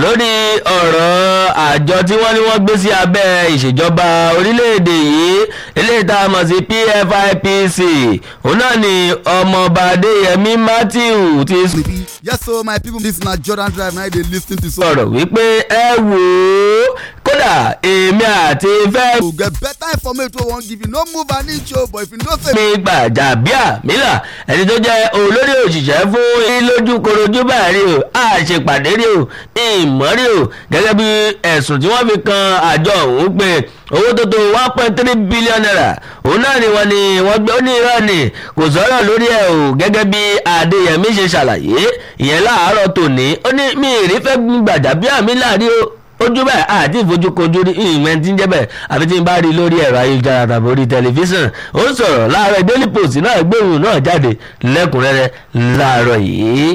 lórí ọ̀rọ̀ àjọ tí wọ́n ní wọ́n gbé sí abẹ́ ìṣèjọba orílẹ̀-èdè yìí eléyìí tá a mọ̀ sí PFIPC òun náà ni ọmọọba Adéyẹmí Matthew ti yes so my people this na Jordan Drive na dey lis ten to so. sọ̀rọ̀ wípé ẹ wò ó kódà èmi àti fẹ́ to get better information wey we wan give you no move an inch o but if you know say. mi Gbàjàbíàmílà ẹni tó jẹ́ olórí òṣìṣẹ́ fún ilójú korojú báyìí o àṣepàdé rí o ìmọ̀ rí o gẹ́gẹ́ bí ẹ̀sùn tí wọ́n fi kan àjọ ọ̀hún pé owó tó tó one point three billion naira òun náà ni wọ́n ní wọ́n gbé ó ní irọ́ ni kò sọ̀rọ̀ lórí ẹ̀ o gẹ́gẹ́ bí Adéyẹmí ṣe ṣàlàyé ìyẹn láàárọ̀ tòní ó ní mi ìrí fẹ́ Gbàjàbíàmílà rí o ojú bẹ́ẹ̀ àti ìfojúkojú rí ìwọ̀n tí ń jẹ́ bẹ́ẹ̀ àfi tí ń bá rí lórí ẹ̀rọ ayélujára tàbí orí tẹlifíṣàn ó ń sọ̀rọ̀ láàárọ̀ Daily Post náà gbóhùn náà jáde lẹ́kùnrẹ́rẹ́ láàárọ̀ yìí.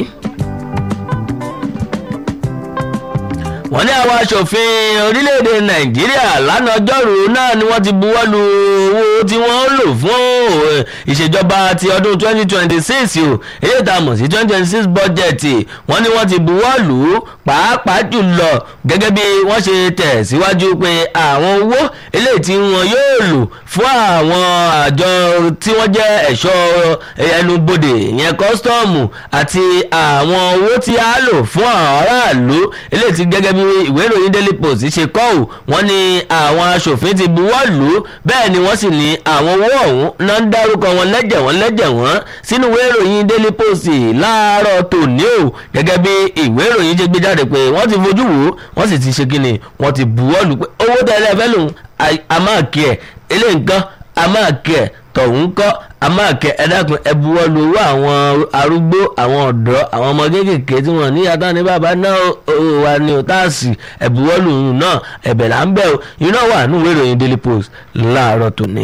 wọ́n ní àwọn aṣòfin orílẹ̀-èdè nàìjíríà lánàá ọjọ́rú náà ni wọ́n ti buwọ́ lu owó tí wọ́n lò fún ìṣèjọba ti ọdún 2026 o èyí tá a mọ̀ sí 2026 bọ́jẹ̀tì wọ́n ní wọ́n ti buwọ́ lù ú pàápàá jùlọ gẹ́gẹ́ bí wọ́n ṣe tẹ̀ síwájú pé àwọn owó eléyìí tí wọ́n yóò lò fún àwọn àjọ tí wọ́n jẹ́ ẹ̀ṣọ́ ẹnubodè ìyẹn kọ́sítọ́ọ̀mù àti àwọn owó tí a lò fún aráàlú eléyìí tí gẹ́gẹ́ bí ìwé ìròyìn daily post ṣe kọ́ ò wọ́n ní àwọn aṣòfin ti buwọ́ lù ú bẹ́ẹ̀ ni wọ́n sì ní àwọn owó ọ̀hún náà ń dárúkọ wọn lẹ́jẹ̀ wọ́n lẹ́jẹ̀ wọ́n sínú ìwé ìròyìn daily post láàárọ̀ tòní o gẹ́gẹ́ bí ìwé ìròyìn ṣe gbé jáde pé wọ́n ti fojú wò ó wọ́n sì ti ṣe kíni wọ́n ti buwọ́ lù pé owó tẹ́lẹ̀ fẹ́ lòun àmàkì ẹ̀ eléyìí nǹkan àmàkì ẹ̀ tọ̀hún kọ́ amáàkẹ́ ẹ̀dákun ẹ̀bùwọ́ lu owó àwọn arúgbó àwọn ọ̀dọ́ àwọn ọmọ kéékèèké tí wọ́n ní yàtọ̀ ní bàbá náà wà ní òtáàsì ẹ̀bùwọ́ lu òun náà ẹ̀bẹ̀ là ń bẹ̀ o iná wà nínú ìwé ìròyìn Daily Post láàárọ̀ tòní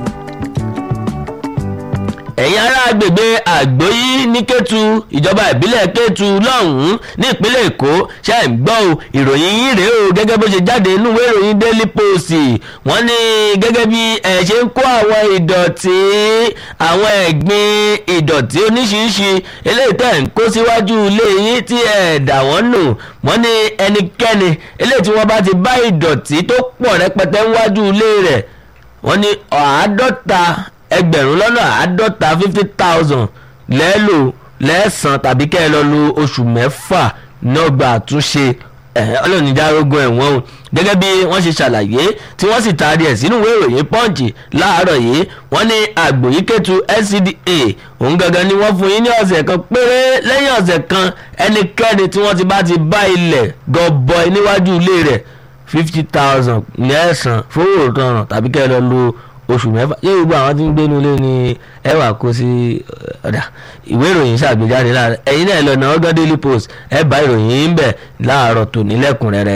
ẹ̀yin ará agbègbè àgbóyí ní Kétu ìjọba ìbílẹ̀ Kétu lọ́hùn-ún ní ìpínlẹ̀ Èkó ṣe ń gbọ́ o ìròyìn yín rèé o gẹ́gẹ́ bó ṣe jáde nínú ìwé ìròyìn Daily Post wọ́n ní gẹ́gẹ́ bí ẹ̀ ṣe ń kó àwọn ìdọ̀tí àwọn ẹ̀gbin ìdọ̀tí oníṣiríṣi eléyìí tẹ̀ ń kó síwájú ilé yín tí ẹ̀ dà wọ́n nù wọ́n ní ẹnikẹ́ni eléyìí tí wọ́n bá ti bá ìdọ̀tí tó pọ̀ rẹpẹtẹ níwájú ilé rẹ̀ wọ́n ní àádọ́ta ẹgbẹ̀rún lọ́nà àádọ́ta fifty thousand lẹ́ẹ̀lò lẹ́ẹ̀sán tàbí kẹ́ ẹ lọ lo oṣù mẹ́fà nọ́gbà àtúnṣe ọlọ́ọ̀nìdárógún ẹ̀wọ̀n o gẹ́gẹ́ bí wọ́n ṣe ṣàlàyé tí wọ́n sì taari ẹ̀ sínú ìwé ìròyìn pọ́ǹchì láàárọ̀ yìí wọ́n ní àgbòyíkẹ́tù NCDA òun gangan ni wọ́n fún yín ní ọ̀sẹ̀ kan péré lẹ́yìn ọ̀sẹ̀ kan ẹnikẹ́ni tí wọ́n ti bá ti bá ilẹ̀ gọbọi níwájú ilé rẹ̀ fifty thousand lẹ́ẹ̀sán fowó òtọ̀ràn tàbí kẹ́ ẹ lọ lo oṣù mẹ́fà yóò gbogbo àwọn tí ń gbénu ilé ní ẹwà kó sí ọ̀dà ìwé ìròyìn ṣàgbéjáde láàárọ̀ ẹ̀yin náà lọ́nà ọgọ́ daily post ẹ bá ìròyìn yìí ń bẹ̀ láàárọ̀ tòní lẹ́kùnrẹ́rẹ́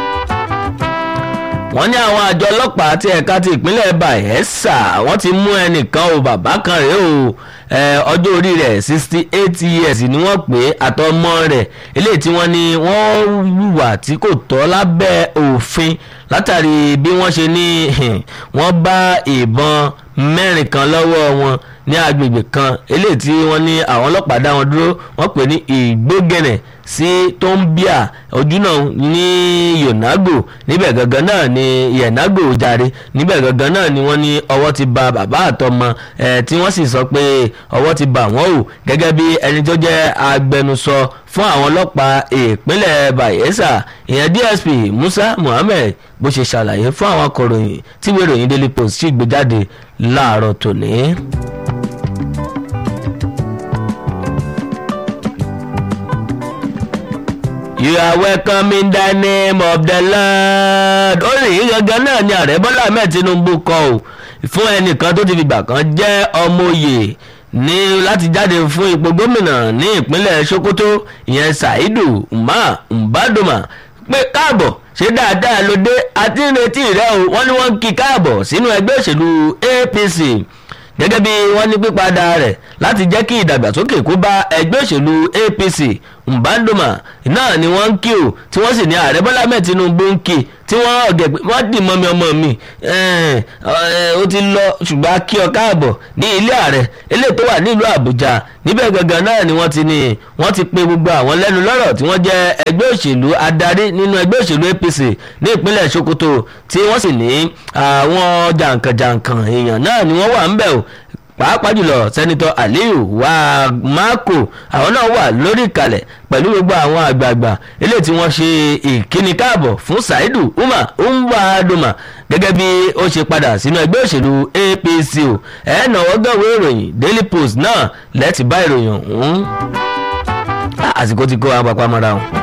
wọ́n ní àwọn àjọ ọlọ́pàá ti ẹ̀ka ti ìpínlẹ̀ Bayelsa wọ́n ti mú ẹnìkan o bàbá kan rèé o ọjọ́ orí rẹ̀ sixty eight years ni wọ́n pè é àtọmọ rẹ̀ eléyìí tí wọ́n ní wọ́n hùwà tí kò tọ́ lábẹ́ òfin látàrí bí wọ́n ṣe ní wọ́n bá ìbọn mẹ́rin kan lọ́wọ́ wọn ní agbègbè kan eléyìí tí wọ́n ní àwọn ọlọ́pàá dá wọn dúró wọ́n pè ní ìgbógẹ̀nẹ̀ sí tóńbíà ojúnà ní yonago níbẹ̀ gangan náà ni yonago jàre níbẹ̀ gangan náà ni wọ́n ní ọwọ́ ti ba bàbá àtọmọ ẹ̀ tí wọ́n sì sọ pé ọwọ́ ti bà wọ́n o gẹ́gẹ́ bí ẹni tó jẹ́ agbẹnusọ fún àwọn ọlọ́pàá ìpínlẹ̀ Bayelsa ìyẹn DSP Musa Muhammed bó ṣe ṣàlàyé fún àwọn akọ̀ròyìn tí ìwé ìròyìn Daily Post sì gbé jáde láàárọ̀ tòní. You are welcome in the name of the Lord. ó rìn yín gangan náà ni ààrẹ Bọ́lá Ahmed Tinubu kọ ò fún ẹnìkan tó ti fìgbà kan jẹ́ ọmọ òye ní láti jáde fún ipò gómìnà ní ìpínlẹ̀ Sokoto ìyẹn Saidu Umar Mbadoma pé káàbọ̀ ṣé dáadáa ló dé àti ìrètí rẹ o wọ́n ní wọ́n ń kí káàbọ̀ sínú ẹgbẹ́ òṣèlú APC gẹ́gẹ́ bí wọ́n ní pípadà rẹ̀ láti jẹ́ kí ìdàgbàsókè kó bá ẹgbẹ́ òṣèlú APC Mbandoma náà ni wọ́n ń kí o tí wọ́n sì ní ààrẹ Bọ́lá Ahmed Tinubu ń kí tí wọ́n ọ̀gẹ̀ pé wọ́n dì mọ́ mi ọmọ mi ẹ̀ẹ́n, ọ̀, ó ti lọ ṣùgbọ́n a kí ọ káàbọ̀ ní ilé ààrẹ eléyìí tó wà nílùú àbújá níbẹ̀ gangan náà ni wọ́n ti ní wọ́n ti pe gbogbo àwọn lẹ́nu lọ́rọ̀ tí wọ́n jẹ́ ẹgbẹ́ òṣèlú adarí nínú ẹgbẹ́ òṣèlú apc ní ìpínlẹ̀ sokoto tí wọ́n sì ní àwọn jàǹkànjàǹkàn èèyàn náà ni wọ́n wà ń bẹ̀ o pàápàá jùlọ sẹ́nitọ́ aliyu wàmákò àwọn náà wà lórí ìkàlẹ̀ pẹ̀lú gbogbo àwọn àgbààgbà eléyìí tí wọ́n ṣe ìkíni káàbọ̀ fún saidu umar umbadoma gẹ́gẹ́ bí ó ṣe padà sínú ẹgbẹ́ òṣèlú apc o ẹ̀ náwó gẹ̀wé ìròyìn daily post náà lẹ́ẹ̀tì bá ìròyìn ọ̀hún àsìkò ti kó apapá mọ́ra o.